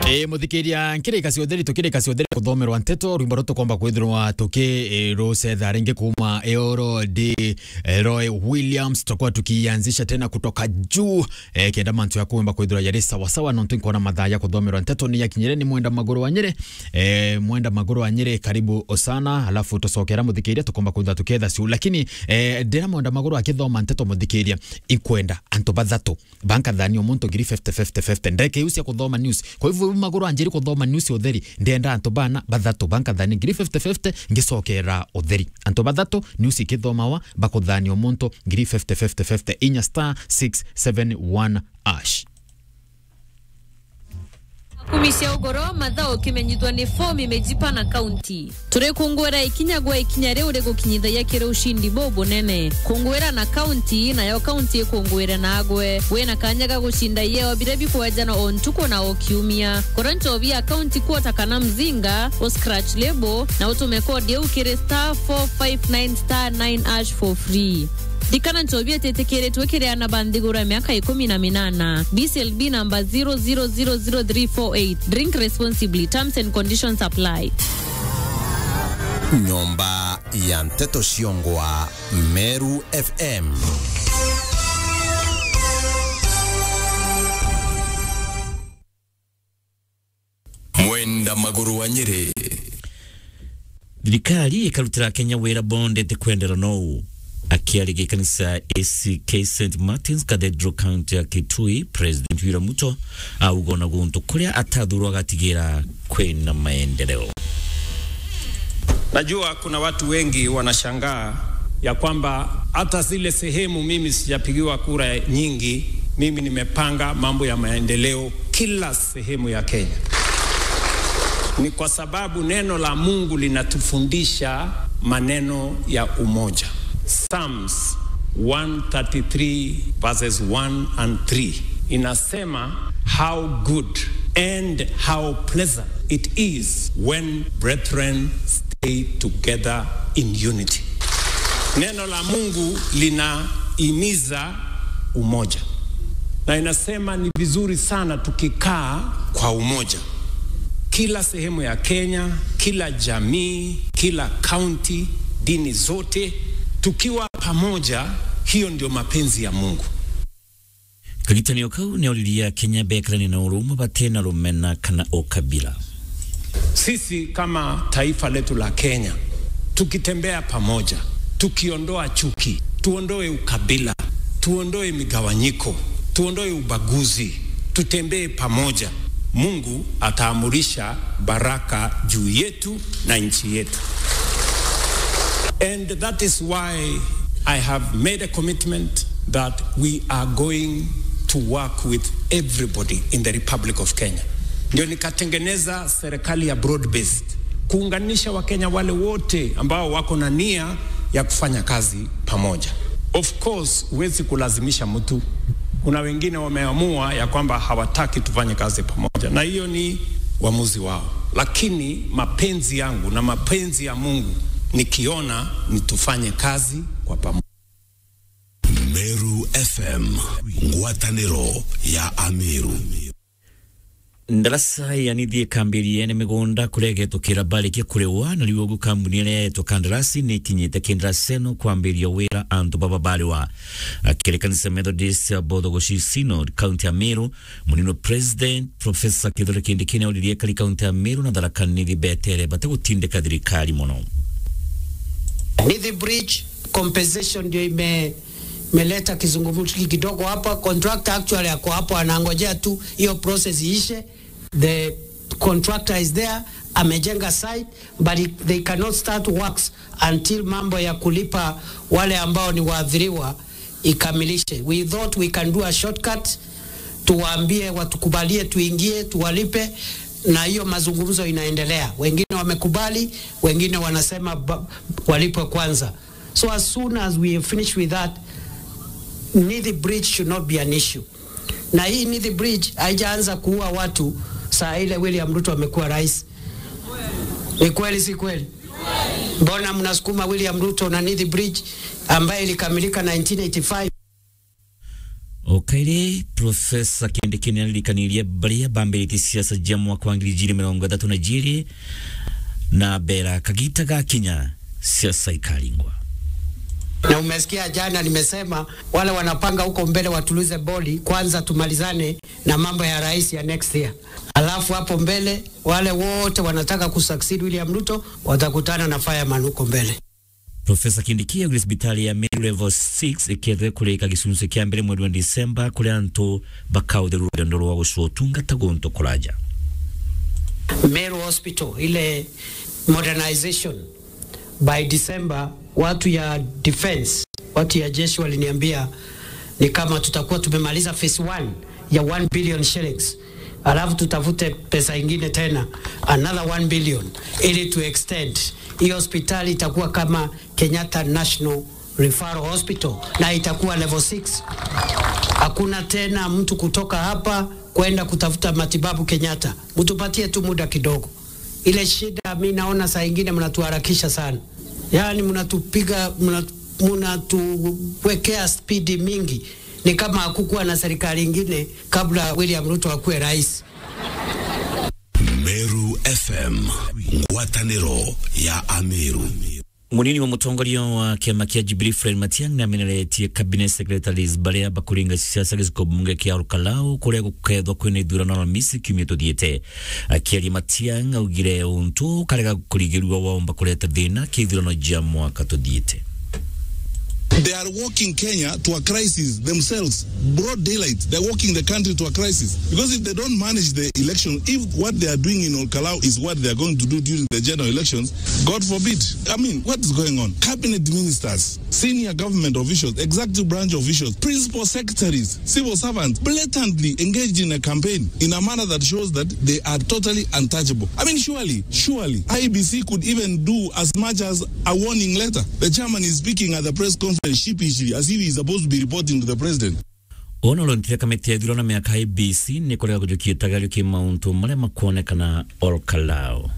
ä må thikä ria kä rä ka ciothe ritå kä rä ka ciothe kuthomerwa nteto rwimbo rå tå kwamba kwithirwa tå kä rå cetha ringä kuma eoro d roy williams tutakuwa tukianzisha tena kutoka juu e, kenda mantu ya kuimba kwithirwa yari sawasawa no tunkona madhaa ya kuthomerwa nteto ni yakinyire ni mwenda maguru wa nyere e, mwenda maguru wa nyere karibu osana alafu tucokera må thikä ria tå komba kwithirwa tå ketha ciu lakini e, ndä mwenda maguru akithoma nteto må thikä ria ikwenda antå bathatu bankathania må ntå ngiri 50 ndeke iu cia kuthoma news kwa hivyo maguru anjiri kuthoma news utheri ndenda antu bana bathatu bankathania ngiri 50 ngicokera utheri antu bathatu news ikithomawa bakuthania muntu ngiri 50 inya star 671 ash kumi cia ugoro mathaa ukimenyithwa ni fomu imejipa na kaunti turi kungwira ikinya gwa ikinya riu rigukinyithagia kiri ushindi bo bunene kungwira na kaunti nayo kaunti ikungwire nagwe wina kanya ga gushinda yeo bire bikwenjana o ntuku na o kiumia kora nchobi ya kaunti kuota kana mzinga o scratch lebo na utume kodi eu kiri star 459 star 9 ash for free dikana nchovia tetekeretwe kireana banthigura miaka ikumi na minana bclb namba 0000348 drink responsibly terms and conditions apply nyomba ya nteto ciongwa meru fm mwenda maguru wa nyeri thirikari ikarutira kenya wira bondete kwendera nou akiarĩria kanisa ACK St Martins Cathedral County ya Kitui President William Ruto auga na guntu kuria atathurwo agatigira kwina maendeleo. Najua kuna watu wengi wanashangaa ya kwamba hata zile sehemu mimi sijapigiwa kura nyingi, mimi nimepanga mambo ya maendeleo kila sehemu ya Kenya. Ni kwa sababu neno la Mungu linatufundisha maneno ya umoja. Psalms 133 verses 1 and 3 inasema how good and how pleasant it is when brethren stay together in unity. Neno la Mungu linahimiza umoja na inasema ni vizuri sana tukikaa kwa umoja, kila sehemu ya Kenya, kila jamii, kila kaunti, dini zote tukiwa pamoja, hiyo ndio mapenzi ya Mungu. kagitanio kau nä oriria kenya bekerani na urume batena rumena kana ukabila Sisi kama taifa letu la Kenya tukitembea pamoja, tukiondoa chuki, tuondoe ukabila, tuondoe migawanyiko, tuondoe ubaguzi, tutembee pamoja, Mungu ataamurisha baraka juu yetu na nchi yetu. And that is why I have made a commitment that we are going to work with everybody in the Republic of Kenya. Ndio nikatengeneza serikali ya broad based kuunganisha Wakenya wale wote ambao wako na nia ya kufanya kazi pamoja. Of course, huwezi kulazimisha mtu. Kuna wengine wameamua ya kwamba hawataki tufanye kazi pamoja, na hiyo ni uamuzi wao, lakini mapenzi yangu na mapenzi ya Mungu nikiona ni tufanye kazi kwa pamoja. meru fm ngwatanĩro ya amiru ndarasa yanithie kambĩrie nĩ mĩgũnda kũregetũkĩra mbarĩkia kũrĩwa na rĩu ũguo kambuni ĩrĩa yetwo kandarasi nĩ ikinyĩte kĩndarasi ĩno kwambĩrĩria wĩra antũ baba barĩwa akĩrĩ kanisa methodist ya bothogoshi synod kaunti ya meru mũnino president profesa kĩthore kĩndĩkĩ nĩ aũririe kari kaunti ya meru na tharaka nithi betere bategũtindĩka thirikari mũno Nithi Bridge compensation ndio ime imeleta kizungumkuti kidogo hapa. Contractor actually ako hapo anangojea tu hiyo process iishe. The contractor is there amejenga site but it, they cannot start works until mambo ya kulipa wale ambao ni waathiriwa ikamilishe. We thought we can do a shortcut, tuwaambie watukubalie, tuingie, tuwalipe na hiyo mazungumzo inaendelea. Wengine wamekubali, wengine wanasema ba- walipwe kwanza. So as soon as we finish with that, Nithi Bridge should not be an issue. Na hii Nithi Bridge haijaanza kuua watu saa ile William Ruto amekuwa rais. Ni kweli si kweli? Mbona mnasukuma William Ruto na Nithi Bridge ambayo ilikamilika 1985? okay kaire profesa kindikini alirikanirie baria bambĩrĩtie siasa cia mwaka wa ngiri igĩrĩ mĩrongo ĩtatũ na igĩrĩ na mbera kagita gakinya siasa ikaringwa na umesikia jana nimesema wale wanapanga huko mbele watulize boli kwanza, tumalizane na mambo ya rais ya next year, alafu hapo mbele wale wote wanataka kusucceed William Ruto watakutana na fireman huko mbele. profesa kindiki augire sibitari ya meru level 6 ikethire kurika gicunjĩ kĩa mbere mweri wa disemba kũrĩa antũ bakahũthĩra rũgendo rwa gũcua ũtungata gũntũ kũraja Meru Hospital ile modernization by December, watu ya defense, watu ya jeshi waliniambia ni kama tutakuwa tumemaliza phase 1 ya 1 billion shillings, alafu tutafute pesa ingine tena another 1 billion ili tu extend hii hospitali itakuwa kama Kenyatta National Referral Hospital na itakuwa level 6. Hakuna tena mtu kutoka hapa kwenda kutafuta matibabu Kenyatta, mtupatie tu muda kidogo. Ile shida mi naona saa ingine mnatuharakisha sana, yaani mnatupiga mnatu- mnatuwekea spidi mingi, ni kama hakukuwa na serikali ingine kabla William Ruto akuwe rais. Meru FM ngwatanĩro ya Ameru munini wa mutongoria wa kiama kia Jubilee Fred Matiang'i nameneretie cabinet secretaries baria bakuringa siasa giciko bunge kia Olkalau kuria gukethwa kwina ithurano Alhamisi kiumia tuthiite akiaria Matiang'i augire untu karega kurigirua waomba kureta thina kithurano jia mwaka tuthiite They are walking Kenya to a crisis themselves. Broad daylight. They're walking the country to a crisis. Because if they don't manage the election, if what they are doing in Olkalau is what they are going to do during the general elections, God forbid. I mean, what is going on? Cabinet ministers, senior government officials, executive branch officials, principal secretaries, civil servants blatantly engaged in a campaign in a manner that shows that they are totally untouchable. I mean, surely, surely, IBC could even do as much as a warning letter. The chairman is speaking at the press conference sheepishly as if he is supposed to be reporting to the president. ona lontire kamiti ya ithurano miaka IBC ni kurega kujukia tagario ki mauntu maria makuonekana Olkalau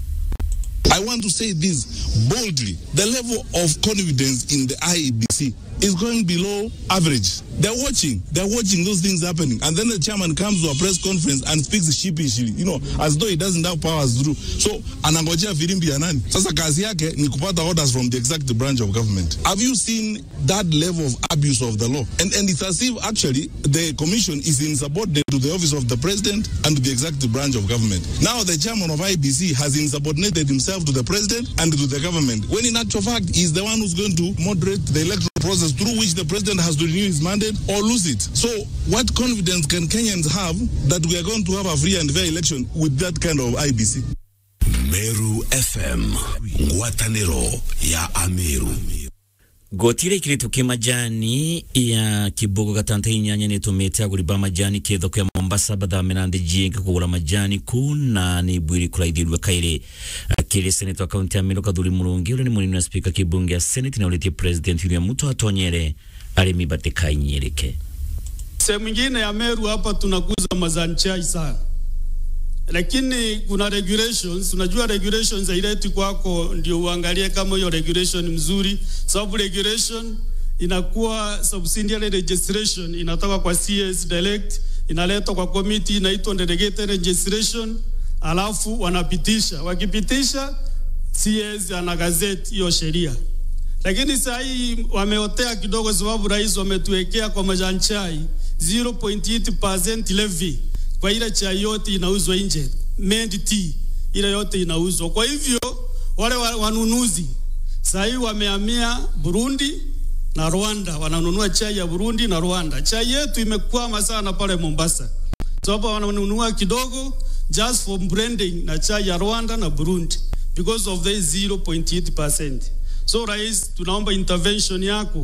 I want to say this boldly. The level of confidence in the IEBC is going below average. They're watching. They're watching those things happening. And then the chairman comes to a press conference and speaks sheepishly, you know, as though he doesn't have powers to do. So, anangojea filimbi ya nani? Sasa kazi yake ni kupata orders from the executive branch of government. Have you seen that level of abuse of the law? And, and it's as if actually the commission is insubordinate to the office of the president and to the executive branch of government. Now the chairman of IBC has insubordinated himself to the president and to the government, when in actual fact he's the one who's going to moderate the electoral process through which the president has to renew his mandate or lose it. So what confidence can Kenyans have that we are going to have a free and fair election with that kind of IBC? Meru FM ngwatanĩro ya Ameru gotire ikiritu ki majani ya kibogo gatanta inyanya nitumite aguri ba majani ki thoko ya Mombasa bathamira nthi jinga kugura majani ku na ni bwiri kuraithirua kaire akiri senator kaunti ya Meru Kathuri Murungi ule ni munini wa speaker kibunge ya senate na ulitie president William Ruto atonyere arimi batikainyerekee Sehemu nyingine ya Meru hapa tunakuza majani chai sana, lakini kuna regulations. Unajua regulations haileti kwako ndio uangalie kama hiyo regulation mzuri, sababu regulation inakuwa subsidiary registration inatoka kwa CS direct, inaletwa kwa committee inaitwa delegated registration, alafu wanapitisha. Wakipitisha CS ana gazeti hiyo sheria lakini saa hii wameotea kidogo, sababu rais wametuwekea kwa majani chai 0.8% levy kwa ile chai yote inauzwa nje, made tea ile yote inauzwa. Kwa hivyo wale wa- wanunuzi saa hii wamehamia Burundi na Rwanda, wananunua chai ya Burundi na Rwanda. Chai yetu imekwama sana pale Mombasa, sababu wananunua kidogo just for branding na chai ya Rwanda na Burundi because of the 0.8%. So rais, tunaomba intervention yako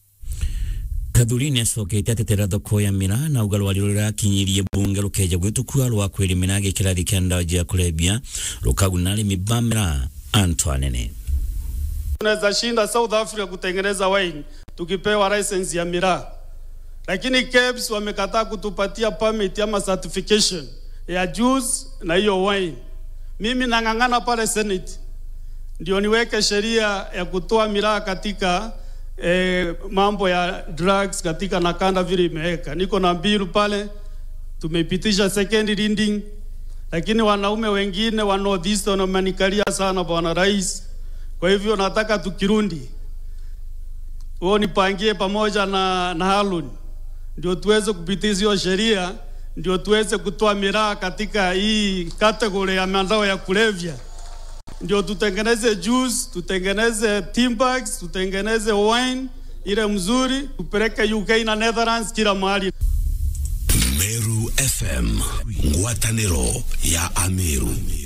Kathuri ni acokete atetera thoko ya mira na uga rwari rurakinyirie bunge rukeja gwitukua rwa kwirimira gikirathi kia ndawa ya kulebia rukaguna arimi ba mira Antoine tunaweza shinda South Africa kutengeneza wine tukipewa license ya miraa, lakini KEBS wamekataa kutupatia permit ama certification ya juice na hiyo wine. Mimi nang'ang'ana pale Senate ndio niweke sheria ya kutoa miraa katika eh, mambo ya drugs katika Nakanda vile imeweka. Niko na bill pale tumepitisha second reading, lakini wanaume wengine wa North Eastern wamenikalia sana bwana rais. Kwa hivyo nataka tukirundi huo nipangie pamoja na, na Harun ndio tuweze kupitisha hiyo sheria, ndio tuweze kutoa miraa katika hii kategori ya madawa ya kulevya, ndio tutengeneze juice, tutengeneze timbags, tutengeneze wine ile mzuri, tupeleke UK na Netherlands kila mahali. Meru FM ngwatanĩro ya Ameru